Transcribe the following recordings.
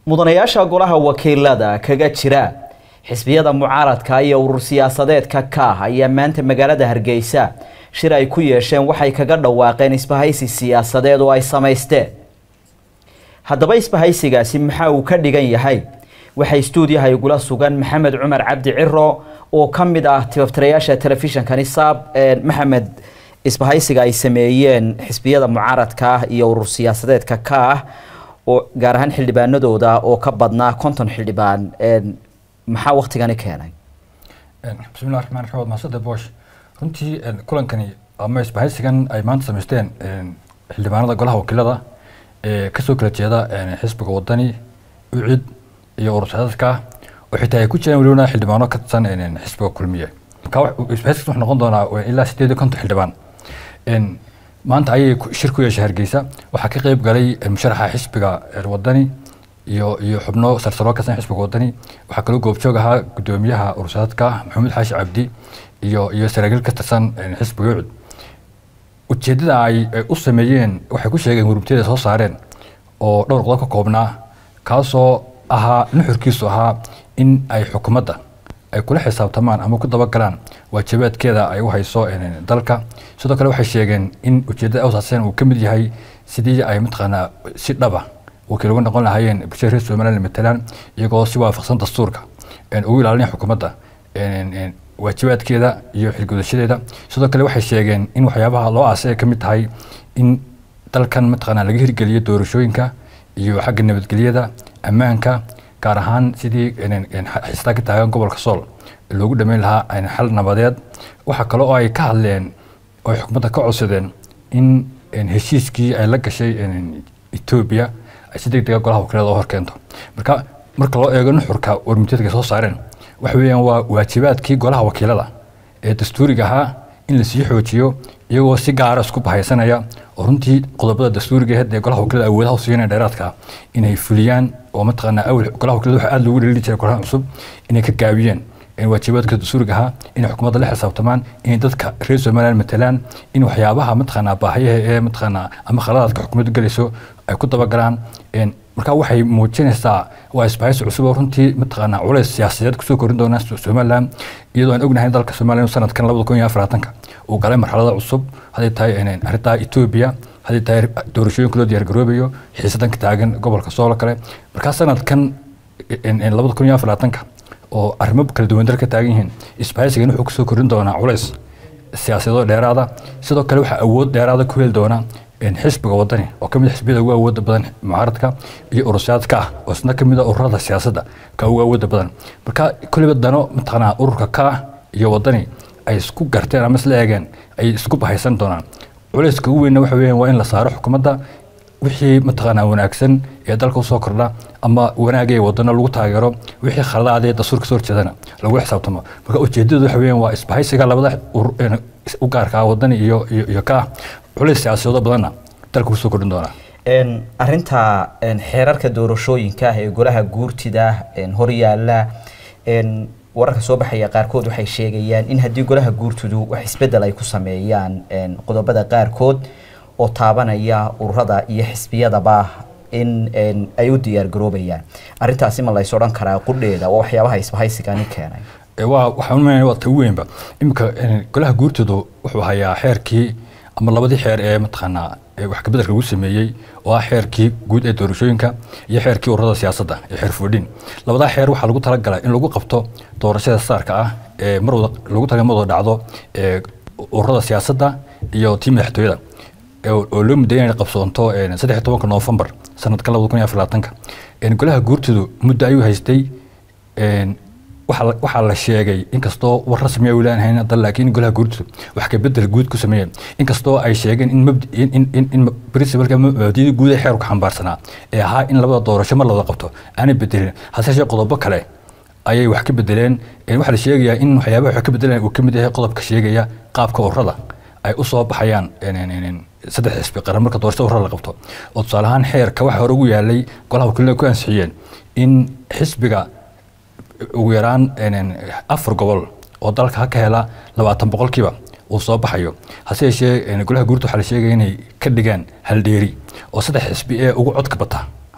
mudanayaasha golaha wakiilada kaga jira xisbiyada mucaaradka iyo urur siyaasadeedka kaah ayaa maanta magaalada hargeysa shir ay ku yeesheen waxay kaga dhawaaqeen isbahaysi siyaasadeed oo ay samaysteen haddaba isbahaysigaasi maxaa uu ka dhigan yahay waxay stuudiyaha igula sugan maxamed cumar cabdi ciro oo ka mid ah tibaftirayaasha telefishinkani saab maxamed isbahaysiga ay sameeyeen xisbiyada mucaaradka ah iyo urur siyaasadeedka ka ah oo gaar ahaan xildhibaanadooda oo ka badnaa konton xildhibaan maxaa waktigani keenay bismillahi raxmaan raxiim waad mahadsantahay boosh runtii kulankani ama isbahaysigan ay maanta samaysteen xildhibaanada golaha wakiilada ee kasoo kala jeeda xisbiga wadani ucid iyo urur siyaasadka oo xitaa ay ku jiraan welibana xildhibaano ka tirsan xisbiga kulmiye isbahaysigas wuxuu noqon doonaa ilaa sideed iyo konton xildhibaan maanta ayay shir ku yeeshay hargeysa waxaa ka qeyb galay musharaxa xisbiga wadani iyo iyo xubno sarsaro ka san xisbiga wadani waxaa kaloo goobjoog ahaa gudoomiyaha urursaadka maxamed xaashi cabdi iyo iyo saraakiil ka tirsan xisbiga ucud ujeedada ay u sameeyeen waxay ku sheegeen hurubtiyada soo saareen oo dhowr qodob ka koobnaa kaasoo ahaa nuxurkiisu ahaa in ay xukuumadda ay kula xisaabtamaan ama ku dabagalaan waajibaadkeeda ay u hayso dalka sidoo kale waxay sheegeen in ujeedada asaaseen uu ka mid yahay sidii ay mataqaanaa si dhaba wakiil uga noqon lahaayeen bulshada reer somaliland matalaan iyagoo si waafaqsan dastuurka ugu ilaalinaya xukuumadda waajibaadkeeda iyo xilgudashadeeda sidoo kale waxay sheegeen in waxyaabaha loo aasay ay ka mid tahay in dalkan mataqaanaa laga hirgeliyo doorashooyinka iyo xagga nabadgelyada ammaanka gaar ahaan sidii xistaa ka taagan gobolka sool loogu dhameyn lahaa xal nabadeed waxaa kale oo ay ka hadleen oo ay xukuumadda ka codsadeen in heshiiskii ay la gashay etoobiya ay si deg dega golaha wakiilada oo horkeento marka marka loo eego nuxurka warmutiyadka soo saareen waxa weeyaan waa waajibaadkii golaha wakiilada ee dastuuriga ahaa in lasii xoojiyo iyagoo si gaara isku bahaysanaya oo runtii qodobada dastuuriga aheed ee golaha wakiilada awoodaha u siinaya dheeraadka inay fuliyaan oo mataqaanaa awal golaha wakiilada waxa aada loogu dhalili jiray golaha cusub inay ka gaabiyeen waajibaadka dastuuriga ahaa inay xukuumadda la xisaabtamaan inay dadka reer somaliland matalaan in waxyaabaha mataqaanaa baahiyaha ee mataqaanaa ama khaladaadka xukuumaddu gelayso ay ku dabagalaan marka waxay muujinaysaa waa isbahaysi cusub oo runtii mataqaanaa culays siyaasadeed kusoo korin doona somaliland iyadoo aan ognahay dalka somaliland sanadkan labada kun iyo afaraatanka uu galay marxalada cusub hadday tahay arrintaa etoobiya hadday tahay doorashooyinka loo diyaargaroobayo xiisadan ka taagan gobolka soolo kale markaa sanadkan labada kun iyo afaraatanka oo arrimo kala duwan dal ka taagan yihiin isbahaysigan wuxuu kusoo korin doonaa culays siyaasadoo dheeraada sidoo kale waxaa awood dheeraada ku heli doona xisbiga wadani oo kamid xisbiyada ugu awooda badan mucaaradka iyo urursiyaadka ah oo isna kamid a ururada siyaasadda ka ugu awooda badan marka kulliba dano mataqaanaa ururka ka iyo wadani ay isku garteen ama isla eegeen ay isku bahaysan doonaan culayska ugu weynna waxa weeyaan waa in la saaro xukuumadda wixii mataqaanaa wanaagsan ee dalka usoo kordha ama wanaagay wadano lagu taageero wixii khaladaadee dastuurka soo horjeedana lagu xisaabtamo marka ujeedadu waxa weeyaan waa isbahaysiga labada u gaarka wadani iyo iyo ka culays siyaasadoodo badanna dalka kusoo kordhin doonaa arinta xeerarka doorashooyinka ee golaha guurtida horyaala wararka soo baxaya qaarkood waxay sheegayaan in haddii golaha guurtidu wax isbedel ay ku sameeyaan qodobada qaarkood oo taabanaya ururada iyo xisbiyadaba in ay u diyaar garoobayaan arintaasi ma lays odhan karaa qudheeda waa waxyaabaha isbahaysigani keenay waa waxaan umaynaya waa ta ugu weynba iminka golaha guurtoodu wuxuu hayaa xeerkii ama labadii xeer ee mataqaanaa wax kabedelka lagu sameeyey oo ah xeerkii guud ee doorashooyinka iyo xeerkii ururada siyaasadda ee xeer foodhin labadaa xeer waxaa lagu talagalay in lagu qabto doorashada saarka ah ee mar wada lagu talagalay mar wada dhacdo ee ururada siyaasadda iyo tii madaxtooyada oo loo mudayay inay qabsoonto saddex iyo tobanka noofembar sanadkan labada kun iyo afar labaatanka golaha guurtoodu muddo ayuu haystay waxaa la sheegay inkastoo war rasmi ay ulaan hayn hadda laakiin golaha guurtoodu wax ka bedel guud ku sameeyeen inkastoo ay sheegeen in mabd in in in principalka mabaadida guud ee xeerku xambaarsanaa ee ahaa in labada doorasho mar la wada qabto aanay bedelin hase yeeshee qodobo kale ayay wax ka bedeleen waxaa la sheegayaa in waxyaabaha wax ka bedeleen uu ka mid yahay qodobka sheegaya qaabka ururada ay u soo baxayaan saddex xisbi qaran marka doorashada ururada la qabto oo tusaale ahaan xeerka waxa hore ugu yaalay golaha wakiilada ku ansixiyeen in xisbiga ugu yaraan afar gobol oo dalka ka hela labaatan boqolkiiba uu soo baxayo hase yeeshee golaha guurta waxaa la sheegaya inay ka dhigaan haldheeri oo saddex xisbi ee ugu codka bata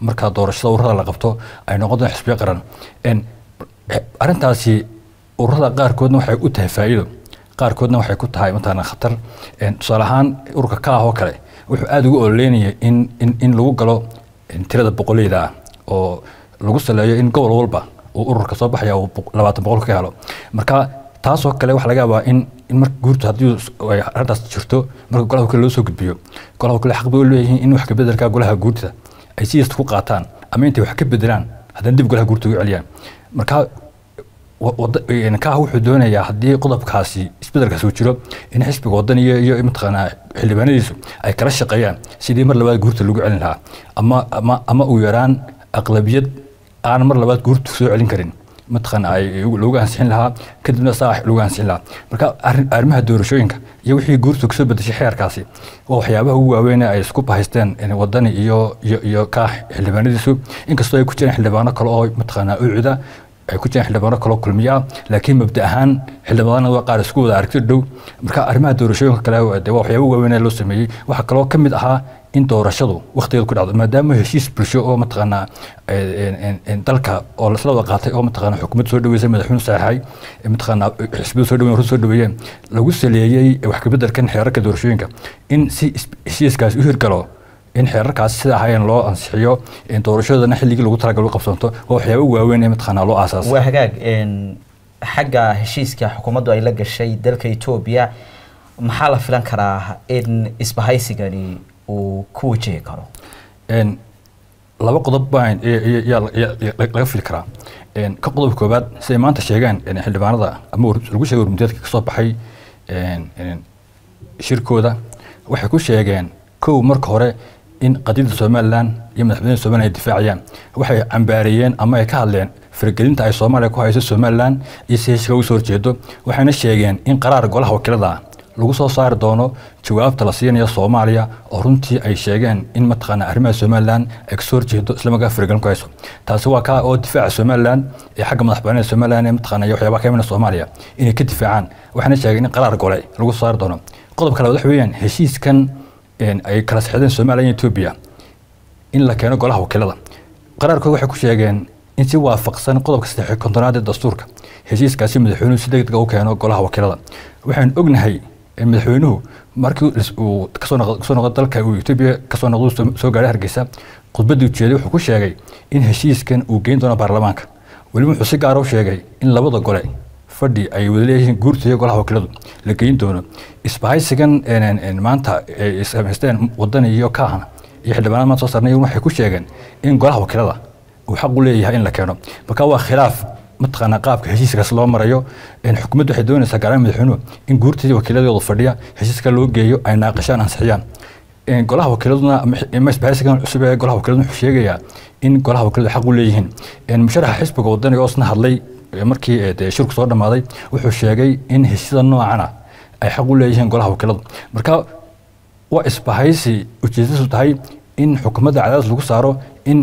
marka doorashada ururada la qabto ay noqon doon xisbiyo qaran arrintaasi ururada qaarkoodna waxay u tahay faa'iido qaarkoodna waxay ku tahay mataqaana khatar tusaale ahaan ururka ka ah oo kale wuxuu aada ugu ololeynaya in in in lagu galo tirada boqoleyda ah oo lagu saleeyo in gobol walba uu ururka soo baxaya uu labaatan boqol ka helo marka taasoo kale waxaa laga yaabaa in in marka guurtu haddii ay arrintaas jirto marka golaha kale loo soo gudbiyo golaha kale xaq bay u leeyihiin in wax ka bedelka golaha guurta ay sidiista ku qaataan ama intay wax ka bedelaan haddana dib golaha guurta ugu celiyaan marka kaah wuxuu doonayaa haddii qodobkaasi isbedelkaasi uu jiro in xisbiga wadan iyo iyo mataqaanaa xildhibaanadiisu ay kala shaqeeyaan sidii mar labaad guurta lagu celin lahaa ama ama ama uu yaraan aqlabiyad aan mar labaad guurta soo celin karin mataqaana ay lagu ansixin lahaa kadibna saa lagu ansixin lahaa marka arrimaha doorashooyinka iyo wixii guurtu kasoo bedeshay xeerkaasi waa waxyaabaha ugu waaweyn ay isku bahaysteen wadani iyo iyo iyo kaah xildhibaanadiisu inkastoo ay ku jiraan xildhibaano kale oo mataqaanaa ucuda ay ku jiraan xildhibaano kaloo kulmiya laakiin mabda ahaan xildhibaanada waa qaar isku wada aragti dhow marka arrimaha doorashooyinka kale de waa waxyaaba waaweyn loo sameeyey waxaa kaloo ka mid ahaa in doorashadu waqtigeedu ku dhacdo maadaama heshiis bulsho oo mataqaanaa dalka oo lasla wada qaatay oo mataqaanaa xukuumad soo dhaweysay madaxweyne saxaxay mataqaanaa xisbiyada soo dhaweyn soo dhaweeyeen lagu saleeyey wax ka beddelkan xeerarka doorashooyinka in si heshiiskaasi u hirgalo in xeerarkaasi sida ahaayeen loo ansixiyo doorashadana xilligii lagu talagalo qabsanto waa waxyaaba waaweyn ee mataqaanaa loo aasaasay waa hagaag xagga heshiiska xukuumaddu ay la gashay dalka etoobiya maxaa la filan karaa in isbahaysigani uu ku wajihi karo laba qodob baa laga fili karaa ka qodob koobaad siday maanta sheegeen xildhibaanada ama lagu sheegay warmudeedka kasoo baxay shirkooda waxay ku sheegeen kow marka hore in qadiyadda somalilan iyo madaxweynaha somalilan ay difaacayaan waxay cambaareeyeen ama ay ka hadleen faragelinta ay soomaaliya ku hayso somalilan iyo si heshiga uga soo horjeedo waxayna sheegeen in qaraar golaha wakiilada lagu soo saari doono jawaabta la siinayo soomaaliya oo runtii ay sheegeen in mataqaana arrimaha somalilan ay kasoo horjeedo islamarkaa faragelin ku hayso taasi waa kaa oo difaaca somalilan ee xagga madaxbanida somalilan ee mataqaana iyo waxyaabaha ka imana soomaaliya inay ka difaacaan waxayna sheegeen in qaraar gole lagu soo saari doono qodobka labaad waxa weeyaan heshiiskan ay kala sexdeen somaliya iyo etoobiya in la keeno golaha wakiilada qaraarkood waxay ku sheegeen in si waafaqsan qodobka saddex kontonaad ee dastuurka heshiiskaasi madaxweynuhu si degdega u keeno golaha wakiilada waxaan ognahay madaxweynuhu markii uu kasoo noqdo dalka uu etoobiya kasoo noqdo soo gaadhay hargeysa khudbaddii ujeeday wuxuu ku sheegay in heshiiskan uu geyn doono baarlamaanka weliba wuxuu si gaara u sheegay in labada gole fadhi ay wada leeyihiin guurta iyo golaha wakiiladu la geyn doono isbahaysigan maanta ay samaysteen wadani iyo kaahana iyo xildhibaanada maanta soo saarnay waxay ku sheegeen in golaha wakiilada uu xaq u leeyahay in la keeno marka waa khilaaf mataqaanaa qaabka heshiiskaas loo marayo xukuumaddu waxay doonaysaa gaaraan madaxweynuhu in guurtii wakiiladooda fadhiya heshiiska loo geeyo ay naaqashaan ansixiyaan golaha wakiiladuna ama isbahaysigan cusub ee golaha wakiiladuna wuxuu sheegayaa in golaha wakiiladu xaq u leeyihiin musharaxa xisbiga wadaniga oo isna hadlay markii shirku soo dhammaaday wuxuu sheegay in heshiisyada noocana ay xaq u leeyihiin golaha wakiiladu marka waa isbahaysi ujeedadiisu tahay in xukuumadda cadaadis lagu saaro in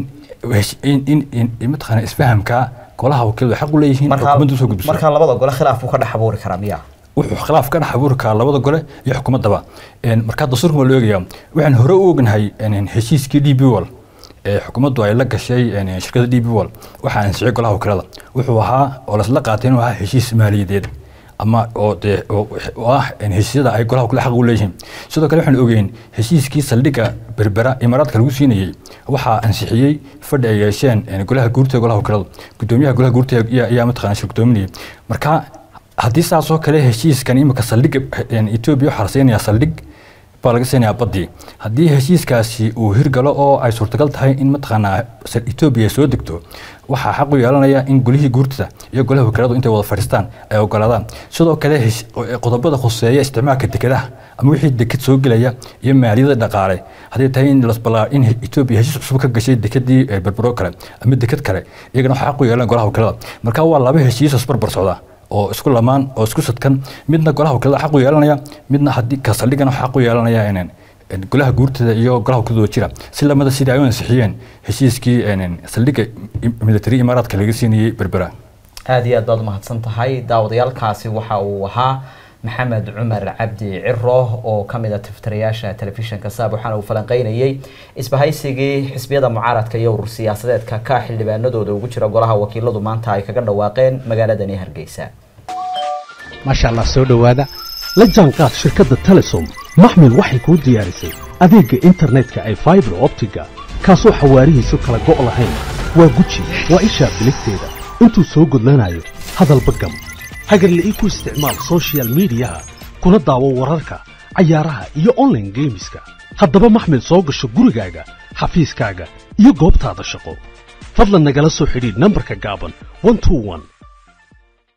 in mataqaana isfahamka golaha wakiiladu xaq u leeyihiin xukuumadda usoo gudbiso marka labada gole khilaaf uu ka dhex abuuri karaa miya wuxuu khilaaf ka dhex abuuri karaa labada gole iyo xukuumaddaba marka dastuurka waa loo eegayaa waxaan hore u ognahay heshiiskii d b wall ee xukuumaddu ay la gashay shirkadda d b wall waxaa ansixiyay golaha wakiilada wuxuu ahaa oo lasla qaatay inuu ahaa heshiis maaliyadeed ama oo dee oo ah heshiisyada ay golaha wakiilada xaq u leeyihiin sidoo kale waxaan ogeyn heshiiskii saldhigga berbera imaaraadka lagu siinayey waxaa ansixiyey fadhi ay yeesheen golaha guurta golaha wakiiladu gudoomiyaha golaha guurta ayaa mataqaana shir gudoominayay marka haddii saasoo kale heshiiskan imika saldhigga etoobiya waxaa la siinayaa saldhig baa laga siinayaa baddii haddii heshiiskaasi uu hirgalo oo ay suurtagal tahay in mataqaanaa etoobiya soo degto waxaa xaq u yeelanaya in golihii guurtada iyo golaha wakiiladu intay wada fadhiistaan ay ogolaadaan sidoo kale qodobada khuseeya isticmaalka dekedaha ama wixii deked soo gelaya iyo maaliyada dhaqaale hadday tahay in lasbalaa in etoobiya heshiis cusub ka gashay dekedii berbero kale ama deked kale iyagana waxaa xaq u yeelanaya golaha wakiilada marka waa laba heshiis isbarbar socda oo isku lamaan oo isku sadkan midna golaha wakiilada xaq u yeelanaya midna haddii ka saldhigana xaq u yeelanaya inaan golaha guurtada iyo golaha wakiiladooda jira si lamada sidii ay u ansixiyeen heshiiskii saldhigga military imaaraadka laga siinayey berbera aada iyo aad baad umahadsan tahay daawadayaalkaasi waxa uu ahaa maxamed cumar cabdi ciro oo kamid a tiftirayaasha telefishinka saab waxaana uu falanqeynayay isbahaysigii xisbiyada mucaaradka iyo urur siyaasadeedka ka xildhibaanadooda ugu jira golaha wakiiladu maanta ay kaga dhawaaqeen magaaladani hargeysa maasha allah soo dhowaada la jaanqaad shirkadda telesom maxmil waxay kuu diyaarisay adeegga internetka ay faibar optiga kaasoo xawaarihiisu kala go' lahayn waa guji waa ishaa biligteeda intuu soo gudlanayo hadalba gam hagarla ii ku isticmaal sochial midiyaha kuna daawo wararka cayaaraha iyo onlaine geemiska haddaba maxmil soo gasho gurigaaga xafiiskaaga iyo goobtaada shaqo fadlan nagala soo xidhiidh nambarka gaaban